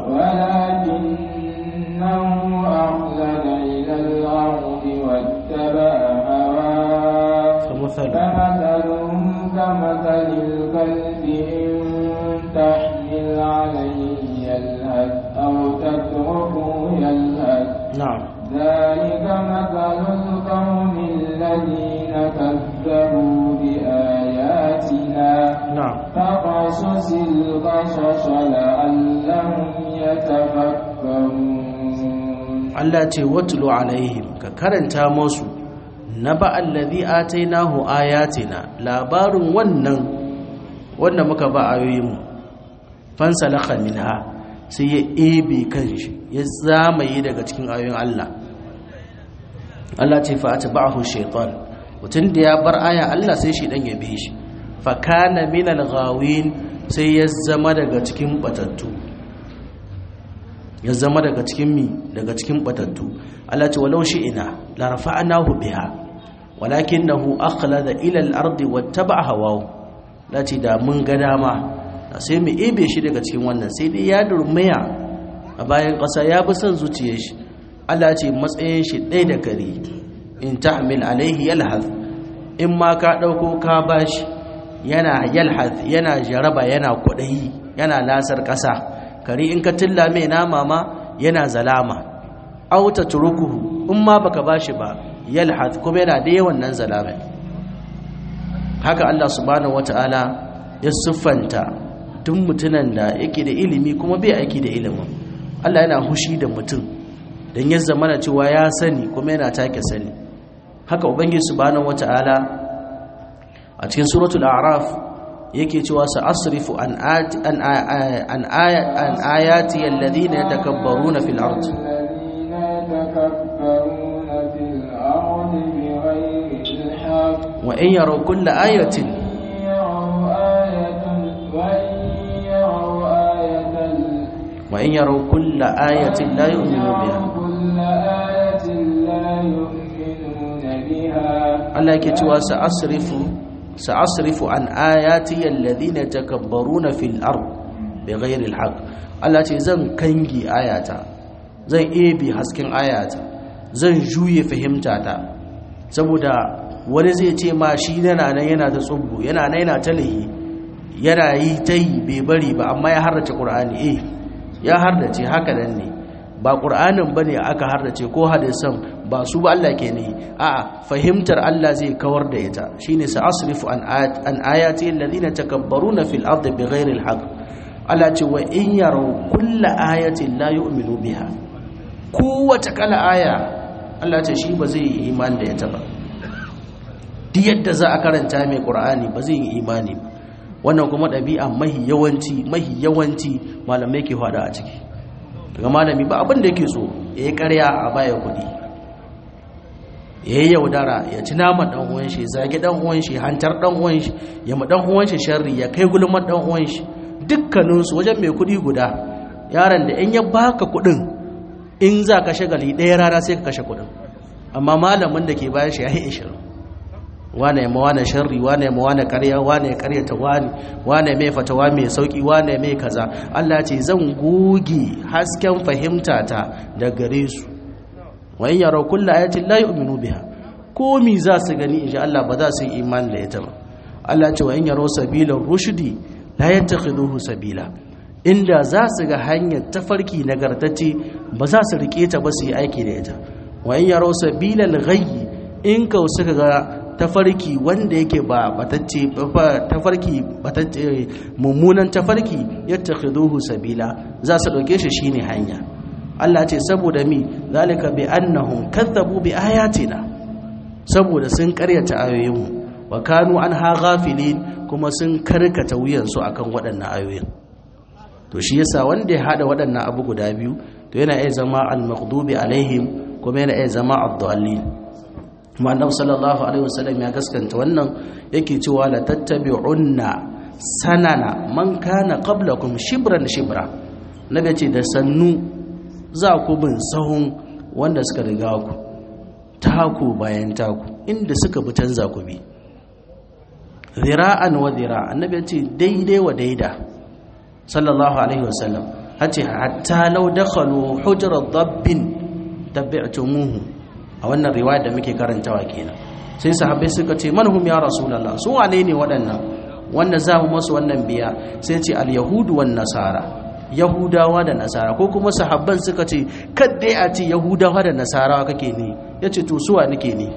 ولكنه أخلد إلى الأرض واتبع هواه فمثل فمثله كمثل الكلب إن تحمل عليه يلهث أو تتركه يلهث na'am ذلك مثل القوم الذين كذبوا بآياتنا na'am فقصص القصص لعلهم يتفكرون Allah ce watlu alaihim ka karanta musu naba allazi atainahu ayatina labarin wannan wanda muka ba ayoyin fansalakha minha sai ya ebe kanshi ya zamaye daga cikin ayoyin Allah Allah ce fa atba'ahu shaytan mutun da ya bar aya Allah sai shi dan ya bi shi fa kana minal ghawin sai ya zama daga cikin batattu ya zama daga cikin mi daga cikin batattu Allah ce walau ina la rafa'nahu biha walakinahu akhlada ila al-ardi wattaba'a hawahu lati da mun ga dama da sai mu ebe shi daga cikin wannan sai dai ya durmaya a bayan ƙasa ya bi son zuciyar shi Allah ce matsayin shi ɗaya da kare in tahmil alaihi yalhath in ma ka ɗauko ka bashi yana yalhath yana jaraba yana kwaɗayi yana lasar ƙasa kare in ka tilla mai nama ma yana zalama auta turukuhu in ma baka bashi ba yalhath kuma yana da yawan nan zalama haka Allah subhanahu wataala ya siffanta duk mutunan da yake da ilimi kuma bai aiki da ilimin Allah yana hushi da mutum dan ya zama na cewa ya sani kuma yana take sani haka ubangiji subhanahu wataala a cikin suratul a'raf yake cewa sa asrifu an ayati an an an ayati alladhina yatakabbaruna fil ard الذين يتكبرون في الأرض بغير الحق wa in yaraw kulla ayatin يروا آية وإن يروا آية wa in yaraw kulla ayatin la yu'minu biha كل آية لا يؤمنون بها Allah yake cewa sa asrifu sa asrifu an ayati alladhina yatakabbaruna fil ard bighairi alhaq Allah ce zan kangi ayata zan ebe hasken ayata zan juye fahimtata saboda wani zai ce ma shi yana nan yana da tsubbu yana nan yana talahi yana yi ta yi bai bari ba amma ya harrace ƙur'ani eh ya harrace haka nan ne ba ƙur'anin ba ne aka harrace ko hadisan ba su ba Allah ke ne a fahimtar Allah zai kawar da ita shine sa asrifu an ayati alladhina takabbaruna fil ardi bighairi alhaq Allah ce wa in yaraw kulla ayatin la yu'minu biha kowace kala aya Allah ce shi ba zai yi imani da ita ba duk yadda za a karanta mai ƙur'ani ba zai yi imani ba wannan kuma ɗabi'a mahi yawanci mahi yawanci malamai ke hada a ciki daga malami ba abin da yake so ya yi ƙarya a baya kuɗi ya yi yaudara ya ci naman ɗan uwan shi zage ɗan uwan shi hantar ɗan uwan shi ya ma ɗan uwan shi sharri ya kai gulman ɗan uwan shi dukkaninsu wajen mai kuɗi guda yaron da in ya baka kuɗin in za ka shagali ɗaya rana sai ka kashe kuɗin amma malamin da ke bayan shi ya yi ishirin wane ya mawane sharri wane ya mawane karya wane ya karyata wani wane mai fatawa mai sauki wane mai kaza Allah ce zan goge hasken fahimta ta da gare su wa in yaraw kullu ayatin la yu'minu biha komi za su gani insha Allah ba za su yi imani da ita ba Allah ce wa in yaraw sabila rushdi la yattakhiduhu sabila inda za su ga hanyar tafarki nagartacce ba za su rike ta ba su yi aiki da ita wa in yaraw sabila al-ghayy in kau suka ga tafarki wanda yake ba batacce tafarki batacce mummunan tafarki yattakhiduhu sabila za su dauke shi shine hanya Allah ce saboda mi zalika bi annahum kadzabu bi ayatina saboda sun karyata ayoyinmu wa kanu anha ghafilin kuma sun karkata wuyansu akan waɗannan ayoyin to shi yasa wanda ya hada waɗannan abu guda biyu to yana iya zama al-maghdubi alaihim kuma yana iya zama ad-dallin kuma annabi sallallahu alaihi wasallam ya gaskanta wannan yake cewa la tattabi'unna sanana man kana qablakum shibran shibra nabi ce da sannu za ku bin sahun wanda suka riga ku taku bayan taku inda suka bi canza ku bi zira'an wa zira annabi ce daidai wa daida sallallahu alaihi wasallam hace hatta law dakhalu hujra dabbin tabi'tumuhu a wannan riwaya da muke karantawa kenan sai sahabbai suka ce manhum ya rasulullah su wane ne waɗannan wanda za mu masu wannan biya sai ce al-yahudu wan nasara yahudawa da nasara ko kuma sahabban suka ce kadai a ce yahudawa da nasara kake ne yace to suwa nake ne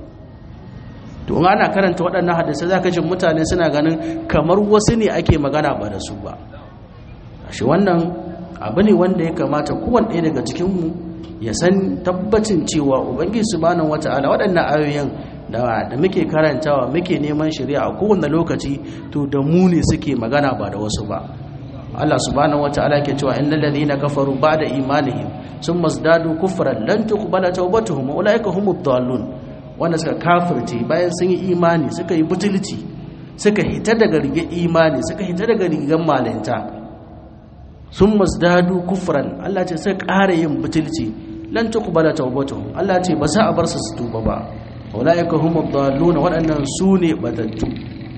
to in ana karanta waɗannan hadisai zaka ji mutane suna ganin kamar wasu ne ake magana ba da su ba shi wannan abu ne wanda ya kamata kowanne ɗaya daga cikinmu ya san tabbacin cewa ubangiji subhanahu wata'ala waɗannan ayoyin da da muke karantawa muke neman shari'a a kowane lokaci to da mu ne suke magana ba da wasu ba Allah subhanahu wata'ala ke cewa innal ladhina kafaru ba'da imanihim summa zdadu kufran lan tuqbala tawbatuhum ulaika humud dallun wanda suka kafirce bayan sun yi imani suka yi butulci suka hita daga rige imani suka hita daga rigan malinta sun masdadu kufran Allah ce sai ƙara yin butulci lan tuqbala tawbatuhum Allah ce ba za a bar su su tuba ba ulaika humud dallun waɗannan su ne batattu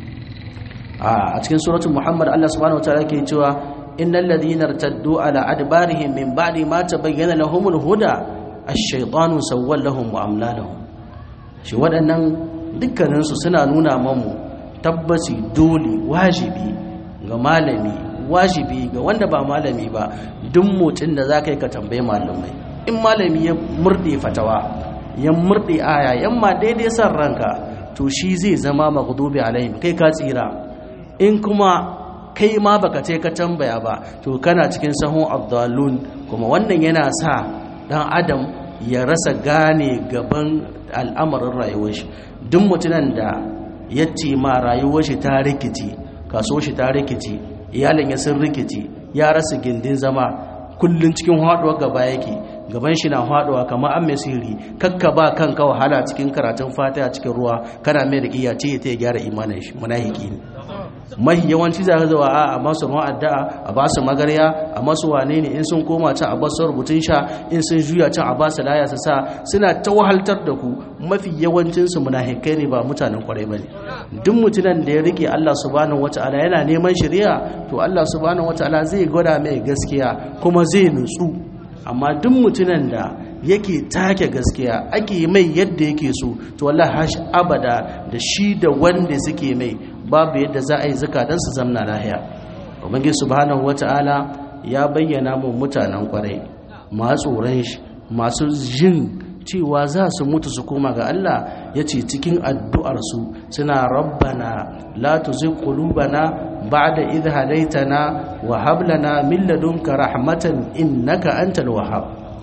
a cikin suratul muhammad Allah subhanahu wataala ke cewa innal ladhina irtaddu ala adbarihim min ba'di ma tabayyana lahumul huda ash-shaytanu sawwala lahum wa amla lahum shi waɗannan dukkaninsu suna nuna mamu tabbaci dole wajibi ga malami wajibi ga wanda ba malami ba duk motsin da za ka yi ka tambayi malamai in malami ya murɗe fatawa ya murɗe aya yamma daidai san ranka to shi zai zama maghdubi alaihim kai ka tsira in kuma kai ma baka ce ka tambaya ba to kana cikin sahun abdalun kuma wannan yana sa dan adam ya rasa gane gaban al'amarin rayuwar shi duk mutunan da ya ce ma rayuwar shi ta rikici kaso shi ta rikici iyalin ya sun rikici ya rasa gindin zama kullun cikin haɗuwa gaba yake gaban shi na haɗuwa kamar an mai sihiri kakka ba kanka wahala cikin karatun fatiha cikin ruwa kana mai da iya ce ta gyara imanin shi munafiki ne mahi yawanci za ka zuwa a a masu ruwan addu'a a ba su magarya a masu wane ne in sun koma can a ba su rubutun sha in sun juya can a ba su laya su sa suna ta wahaltar da ku mafi yawancinsu munafikai ne ba mutanen kwarai ba ne duk mutumin da ya rike Allah subhanahu wata'ala yana neman shari'a to Allah subhanahu wata'ala zai gwada mai gaskiya kuma zai nutsu amma duk mutunan da yake take gaskiya ake mai yadda yake so to wallahi hash abada da shi da wanda suke mai babu yadda za a yi zakadan su zamna lahiya ubangiji subhanahu wataala ya bayyana mu mutanen kwarai masu tsoron shi masu jin cewa za su mutu su koma ga Allah ya ce cikin addu'arsu suna rabbana la tuzigh qulubana ba'da idh hadaytana wa hab lana min ladunka rahmatan innaka antal wahhab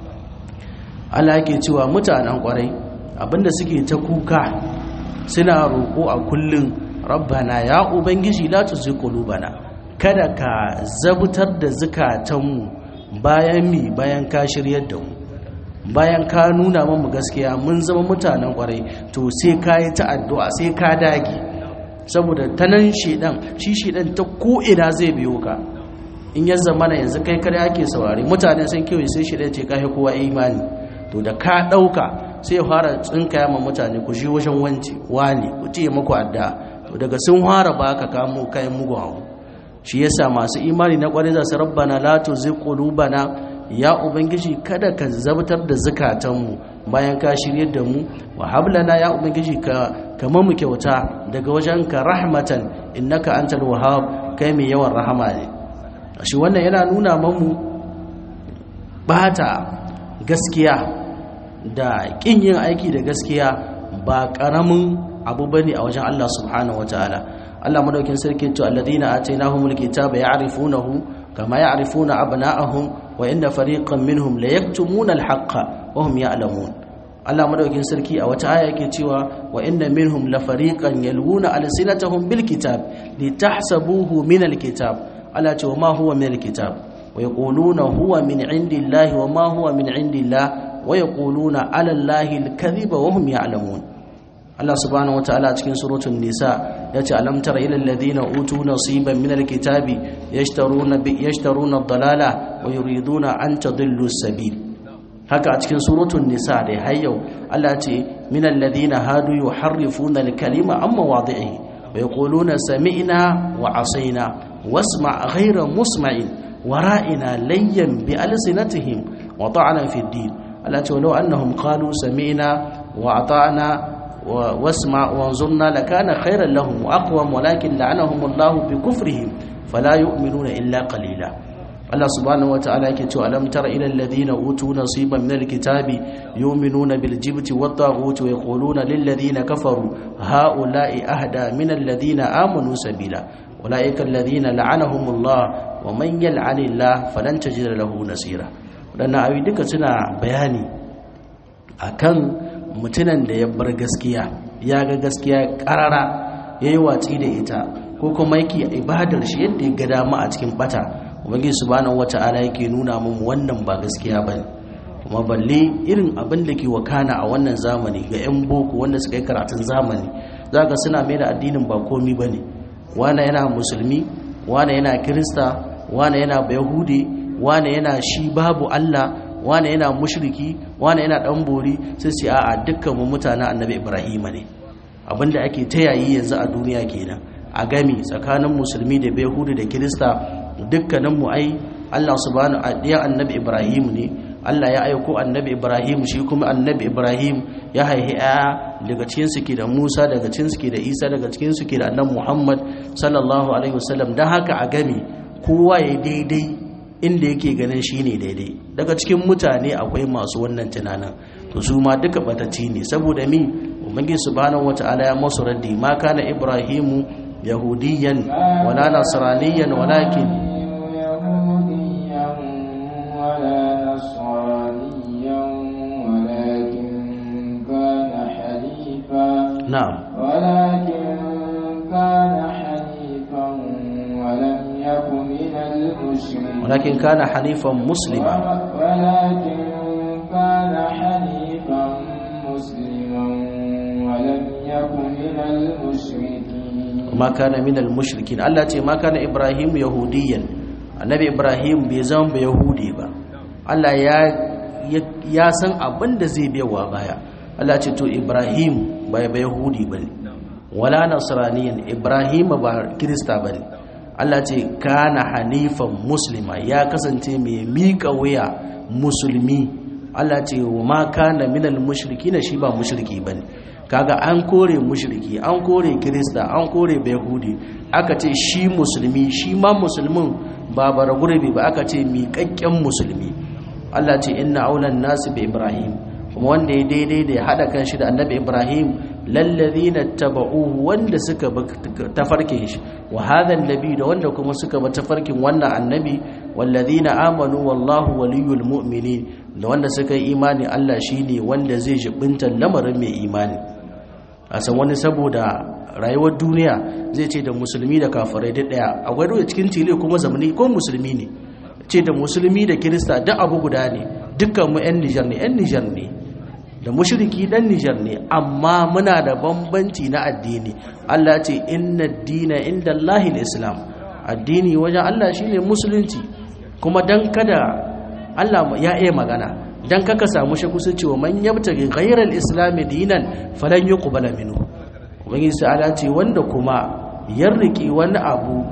Allah yake cewa mutanen kwarai abinda suke ta kuka suna roƙo a kullun rabbana ya ubangiji la tuzigh qulubana kada ka zabutar da zukatanmu bayan mi bayan ka shiryar da mu bayan ka nuna mamu gaskiya mun zama mutanen kwarai to sai ka yi ta addu'a sai ka dage saboda ta nan shedan shi shedan ta ko'ina zai biyo ka in ya zama na yanzu kai kare ake saurari mutane sun kewaye sai shedan ce ka kowa imani to da ka ɗauka sai fara tsinkaya ma mutane ku shi wajen wanci wani ku ce maku addu'a to daga sun fara baka kamo kayan mugun abu shi yasa masu imani na kwarai za su rabbana la tuzigh qulubana ya ubangiji kada ka zabtar da zukatanmu bayan ka shirye da mu wa hablana ya ubangiji ka kama mu kyauta daga wajenka rahmatan innaka antal wahhab kai mai yawan rahama ne shi wannan yana nuna mamu bata gaskiya da kin yin aiki da gaskiya ba karamin abu bane a wajen Allah subhanahu wataala Allah madaukin sarki to alladhina atainahumul kitaba ya'rifunahu kama ya'rifuna abna'ahum wa inna fariqan minhum la yaktumuna al-haqqa wa hum ya'lamun Allah madaukin sarki a wata aya yake cewa wa inna minhum la fariqan yalwuna alsinatahum bil kitab litahsabuhu min al-kitab Allah ce wa ma huwa min al-kitab wa yaquluna huwa min indillahi wa ma huwa min indillah wa yaquluna ala allahi al-kadhiba wa hum ya'lamun Allah subhanahu wataala cikin suratul nisa yace alam tara ila alladhina utu nasiban min alkitabi yashtaruna bi yashtaruna ad-dalala wa yuriduna an tadillu as-sabil haka a cikin suratul nisa da hayyau Allah ce min alladhina hadu yuharrifuna al-kalima amma wadi'ihi wa yaquluna sami'na wa asayna wasma' ghayra musma'in wara'ina layyan bi alsinatihim wa ta'ana fi ad-din Allah ce walau annahum qalu sami'na wa ata'na واسمع وانظرنا لكان خيرا لهم واقوم ولكن لعنهم الله بكفرهم فلا يؤمنون الا قليلا الله سبحانه وتعالى يكتب ألم تر إلى الذين أوتوا نصيبا من الكتاب يؤمنون بالجبت والطاغوت ويقولون للذين كفروا هؤلاء أهدى من الذين آمنوا سبيلا أولئك الذين لعنهم الله ومن يلعن الله فلن تجد له نصيرا لأن أبي سنة بياني أكن mutunan da ya bar gaskiya ya ga gaskiya karara ya yi watsi da ita ko kuma yake ibadar shi yadda ya ga dama a cikin bata ubangiji subhanahu wata'ala yake nuna mun wannan ba gaskiya bane kuma balle irin abin da ke wakana a wannan zamani ga yan boko wanda suka yi karatun zamani zaka suna mai da addinin ba komi bane wane yana musulmi wane yana kirista wane yana yahudi wane yana shi babu Allah wane yana mushriki wane yana dan bori sai ce a'a dukkan mu mutanen annabi ibrahima ne abinda ake ta yayi yanzu a duniya kenan a gami tsakanin musulmi da yahudi da kirista dukkanin mu ai Allah subhanahu adiyan annabi ibrahim ne Allah ya aiko annabi ibrahim shi kuma annabi ibrahim ya haihi aya daga cikin su ke da Musa daga cikin su ke da Isa daga cikin su ke da annabi Muhammad sallallahu alaihi wasallam dan haka a gami kowa ya daidai inda yake ganin shi ne daidai daga cikin mutane akwai masu wannan tunanin to su ma duka batacci ne saboda mi ubangiji subhanahu wataala ya masu raddi ma kana ibrahimu yahudiyan wala nasraniyan walakin na'am ولكن كان حنيفا ولم يك من المشركين ولكن كان حنيفا مسلما ولكن كان حنيفا مسلما ولم يك من المشركين ma kana minal mushrikin Allah ce ma kana Ibrahim yahudiyan annabi Ibrahim bai zama ba yahudi ba Allah ya ya san abin da zai biyawa baya Allah ce to Ibrahim ba ba yahudi bane wala nasraniyan Ibrahim ba kirista bane Allah ce kana hanifan muslima ya kasance mai miƙa wuya musulmi Allah ce wa ma kana minal mushrikina shi ba mushriki bane kaga an kore mushriki an kore kirista an kore bayahudi aka ce shi musulmi shi ma musulmin ba bara gurbi ba aka ce miƙaƙƙen musulmi Allah ce inna aulan nasu bi ibrahim kuma wanda ya daidai da ya hada kan shi da annabi ibrahim lallazina taba'uhu wanda suka bi tafarkin shi wa hadha annabi da wanda kuma suka bi tafarkin wannan annabi wallazina amanu wallahu waliyul mu'minin da wanda suka yi imani Allah shine wanda zai jibinta lamarin mai imani a san wani saboda rayuwar duniya zai ce da musulmi da kafirai duk daya a gwado cikin tile kuma zamani ko musulmi ne ce da musulmi da kirista duk abu guda ne dukkan mu yan Nijar ne yan Nijar ne da mushriki dan Nijar ne amma muna da bambanci na addini Allah ce inna dina inda Allahil Islam addini wajen Allah shine musulunci kuma dan kada Allah ya iya magana dan kaka samu shi kusa cewa man yabtaghi ghayral islam dinan falan yuqbala minhu ubangiji ta'ala ce wanda kuma ya riki wani abu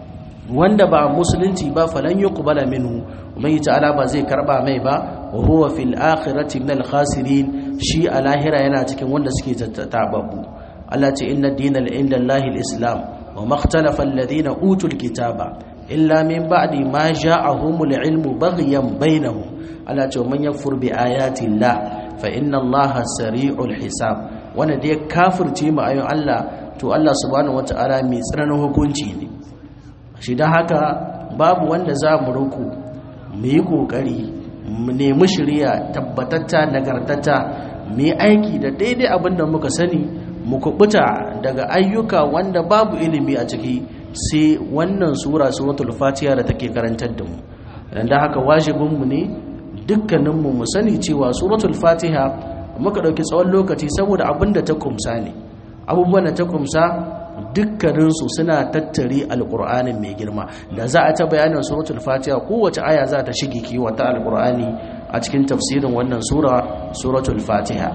wanda ba musulunci ba falan yuqbala minhu ubangiji ta'ala ba zai karba mai ba wa huwa fil akhirati minal khasirin shi a lahira yana cikin wanda suke tatababbu Allah ce inna dinal inda Allahil islam wa makhtalafa alladhina utul kitaba illa min ba'di ma ja'ahumul ilmu baghyan bainahum Allah ce man yakfur bi ayati Allah fa inna Allah sari'ul hisab wanda da ya kafirce mu ayoyin Allah to Allah subhanahu wataala mai tsananin hukunci ne shi dan haka babu wanda za mu ruku mu yi kokari mu nemi shari'a tabbatatta nagartatta mu yi aiki da daidai abin da muka sani mu kubuta daga ayyuka wanda babu ilimi a ciki sai wannan sura suratul fatiha da take karantar da mu dan da haka wajibinmu ne dukkaninmu mu sani cewa suratul fatiha muka dauki tsawon lokaci saboda abin da ta kumsa ne abubuwan da ta kumsa dukkaninsu suna tattare alkur'anin mai girma da za a ta bayanin suratul fatiha kowace aya za ta shige kiwata alkur'ani a cikin tafsirin wannan sura suratul fatiha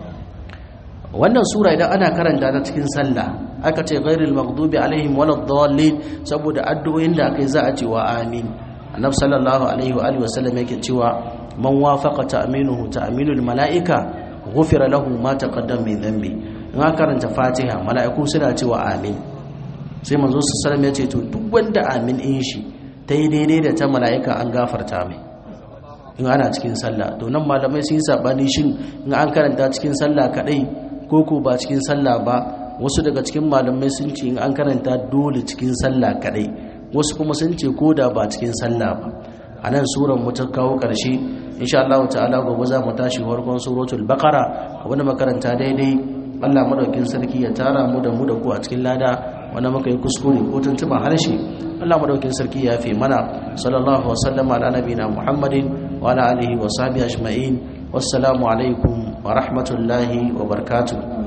wannan sura idan ana karanta ta cikin sallah aka ce ghairil maghdubi alaihim waladdallin saboda addu'o'in da akai za a ce wa amin annabi sallallahu alaihi wa alihi wasallam yake cewa man wafaqa ta'minuhu ta'minul malaika ghufira lahu ma taqaddama min dhanbi in aka karanta fatiha mala'iku suna cewa amin sai manzo sallallahu alaihi ya ce to duk wanda amin in shi ta yi daidai da ta mala'ika an gafarta mai in ana cikin sallah to nan malamai sun yi sabani shin in an karanta cikin sallah kadai ko ko ba cikin sallah ba wasu daga cikin malamai sun ce in an karanta dole cikin sallah kadai wasu kuma sun ce ko da ba cikin sallah ba a nan suran mu ta kawo ƙarshe insha Allah ta'ala gobe za mu tashi farkon suratul baqara wani makaranta daidai Allah madaukin sarki ya tara mu da mu da ku a cikin lada wanda muka yi kuskure ko tuntuban harshe Allah madaukin sarki ya fi mana sallallahu wa sallama ala nabiyina Muhammadin wa ala alihi wa sahbihi ajma'in wassalamu alaikum wa rahmatullahi wa barakatuh